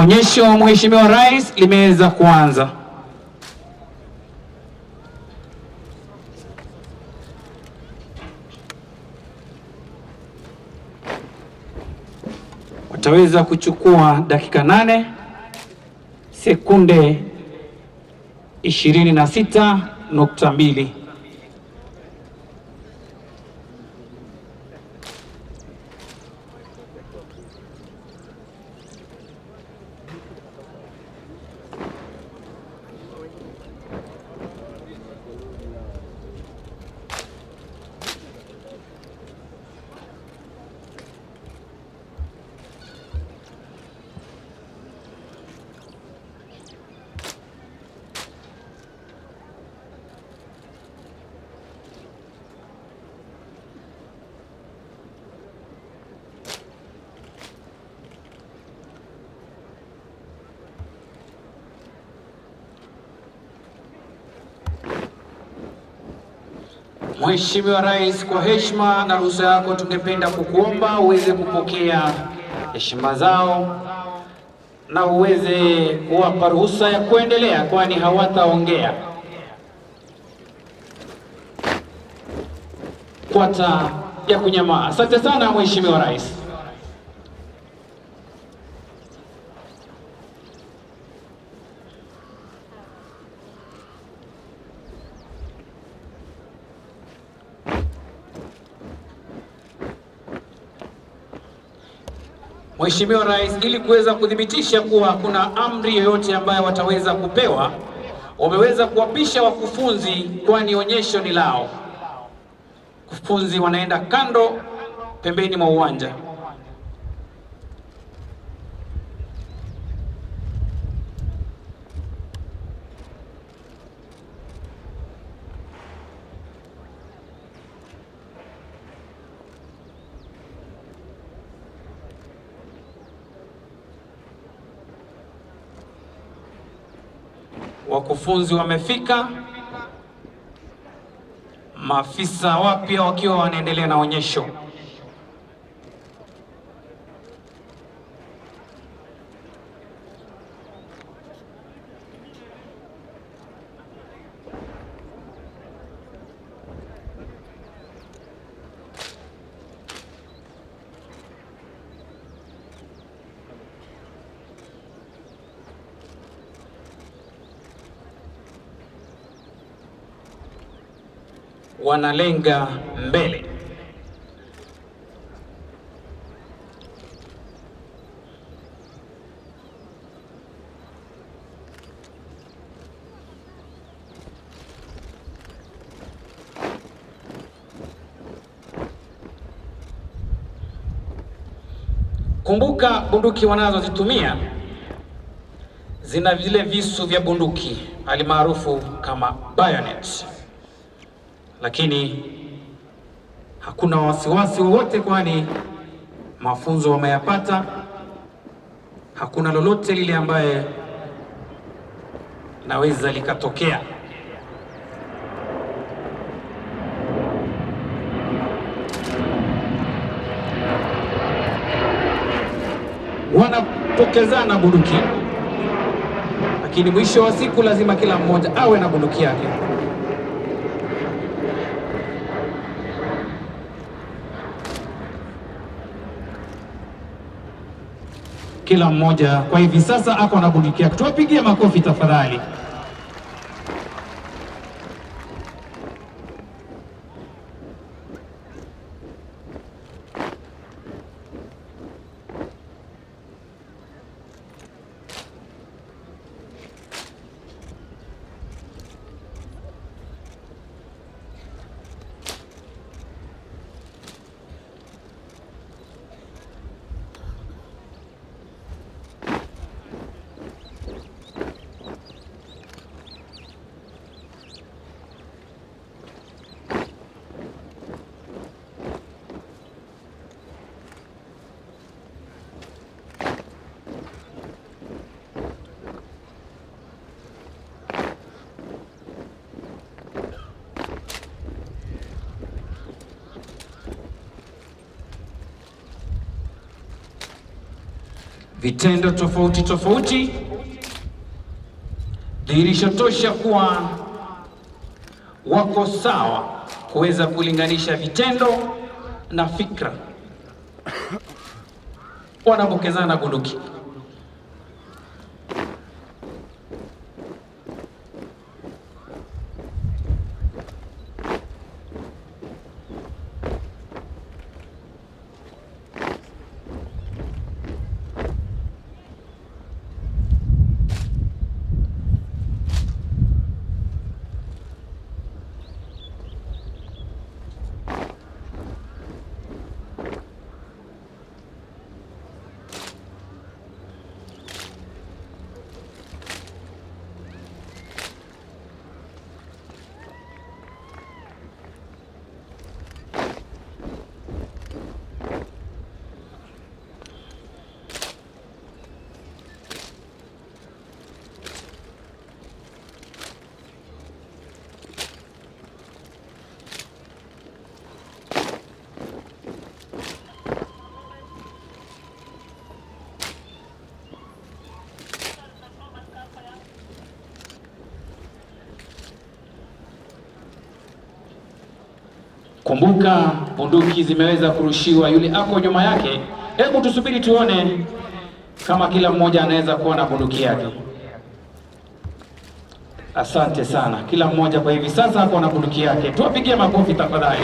Onyesho Mheshimiwa Rais limeweza kuanza. Wataweza kuchukua dakika nane sekunde ishirini na sita nukta mbili. Mheshimiwa Rais, kwa heshima na ruhusa yako, tungependa kukuomba uweze kupokea heshima zao na uweze kuwapa ruhusa ya kuendelea, kwani hawataongea kwata ya kunyamaa. Asante sana Mheshimiwa Rais. Mheshimiwa Rais, ili kuweza kuthibitisha kuwa hakuna amri yoyote ambayo wataweza kupewa, wameweza kuwapisha wakufunzi, kwani onyesho ni lao. Wakufunzi wanaenda kando pembeni mwa uwanja. Wakufunzi wamefika, maafisa wapya wakiwa wanaendelea na onyesho. Wanalenga mbele. Kumbuka bunduki wanazozitumia zina vile visu vya bunduki alimaarufu kama bayonet, lakini hakuna wasiwasi wowote, kwani mafunzo wameyapata. Hakuna lolote lile ambaye naweza likatokea. Wanapokezana bunduki, lakini mwisho wa siku lazima kila mmoja awe na bunduki yake. Kila mmoja kwa hivi sasa ako na bunduki yake. Tuwapigie makofi tafadhali. vitendo tofauti tofauti, dhihirisho tosha kuwa wako sawa kuweza kulinganisha vitendo na fikra wanapokezana bunduki. Kumbuka bunduki zimeweza kurushiwa, yule ako nyuma yake. Hebu tusubiri tuone kama kila mmoja anaweza kuwa na bunduki yake. Asante sana, kila mmoja kwa hivi sasa ako na bunduki yake. Tuwapigie makofi tafadhali.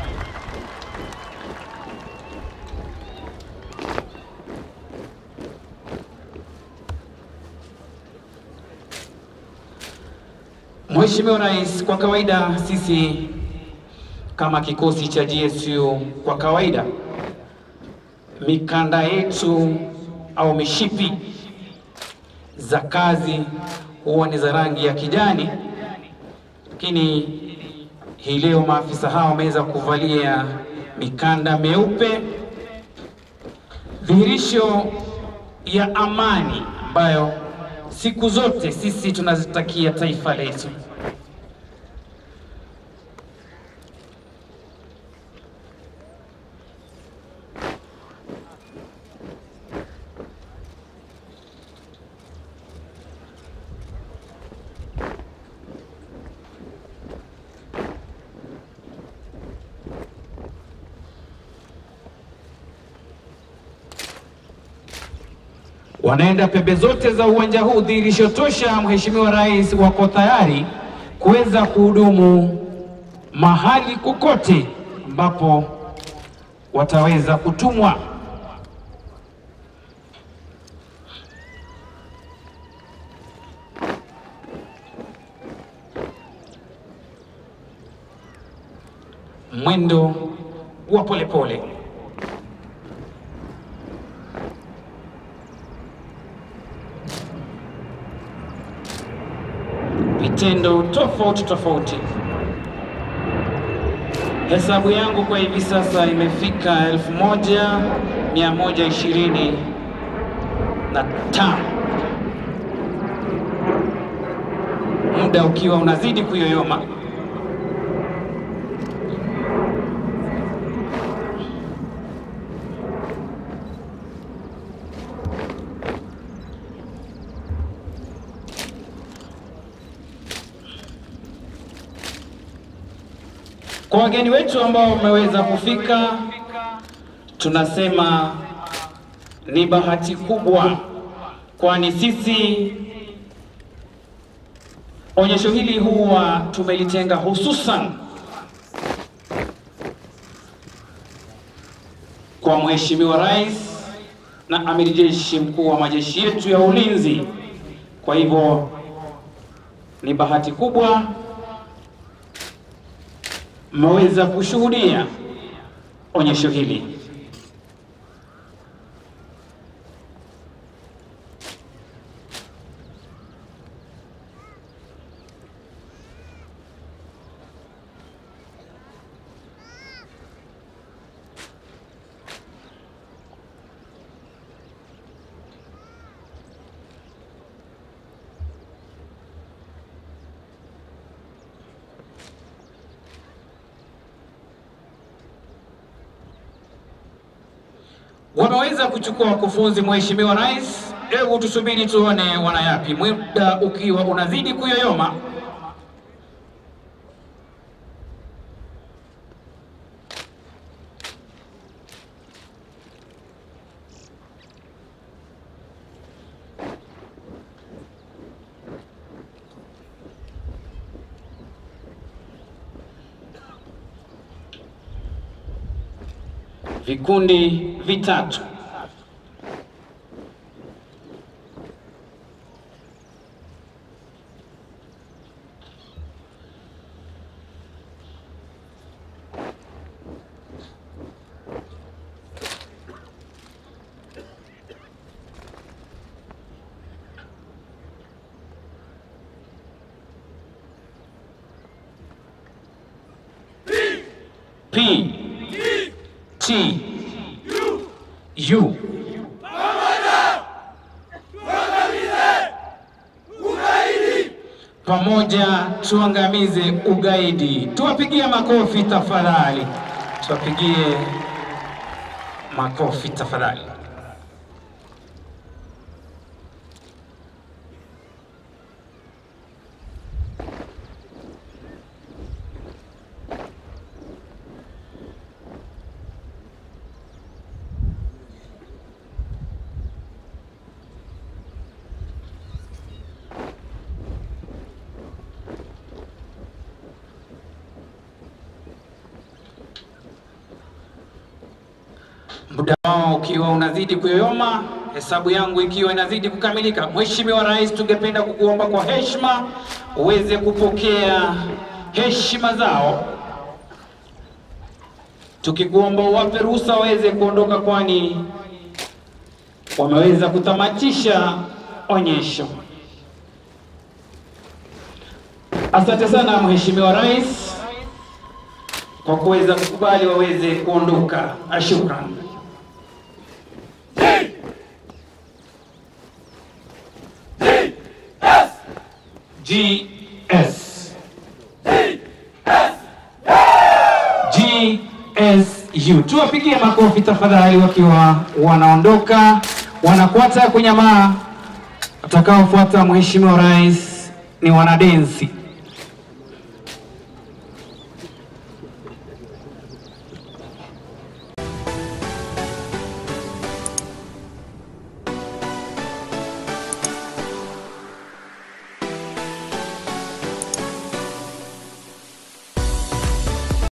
Mheshimiwa Rais, kwa kawaida sisi kama kikosi cha GSU kwa kawaida mikanda yetu au mishipi za kazi huwa ni za rangi ya kijani, lakini hii leo maafisa hawa wameweza kuvalia mikanda meupe, dhihirisho ya amani ambayo siku zote sisi tunazitakia taifa letu. wanaenda pembe zote za uwanja huu, dhihirisho tosha, Mheshimiwa Rais wako tayari kuweza kuhudumu mahali kokote ambapo wataweza kutumwa. Mwendo wa polepole pole. vitendo tofauti tofauti. Hesabu yangu kwa hivi sasa imefika elfu moja mia moja ishirini na tano muda ukiwa unazidi kuyoyoma. Kwa wageni wetu ambao wameweza kufika, tunasema ni bahati kubwa, kwani sisi onyesho hili huwa tumelitenga hususan kwa Mheshimiwa Rais na Amiri Jeshi Mkuu wa majeshi yetu ya ulinzi. Kwa hivyo ni bahati kubwa mmeweza kushuhudia onyesho hili. wameweza kuchukua wakufunzi. Mheshimiwa Rais, hebu tusubiri tuone wanayapi, muda ukiwa unazidi kuyoyoma. Vikundi vitatu. P T U pamoja tuangamize ugaidi. Tuwapigie makofi tafadhali, tuwapigie makofi tafadhali. muda wao ukiwa unazidi kuyoyoma, hesabu yangu ikiwa inazidi kukamilika. Mheshimiwa Rais, tungependa kukuomba kwa heshima uweze kupokea heshima zao, tukikuomba uwape ruhusa waweze kuondoka, kwani wameweza kutamatisha onyesho. Asante sana Mheshimiwa Rais kwa kuweza kukubali waweze kuondoka. Shukran. GS GSU, tuwapigie makofi tafadhali, wakiwa wanaondoka, wanakwata kunyamaa. Watakaofuata Mheshimiwa Rais ni wanadensi.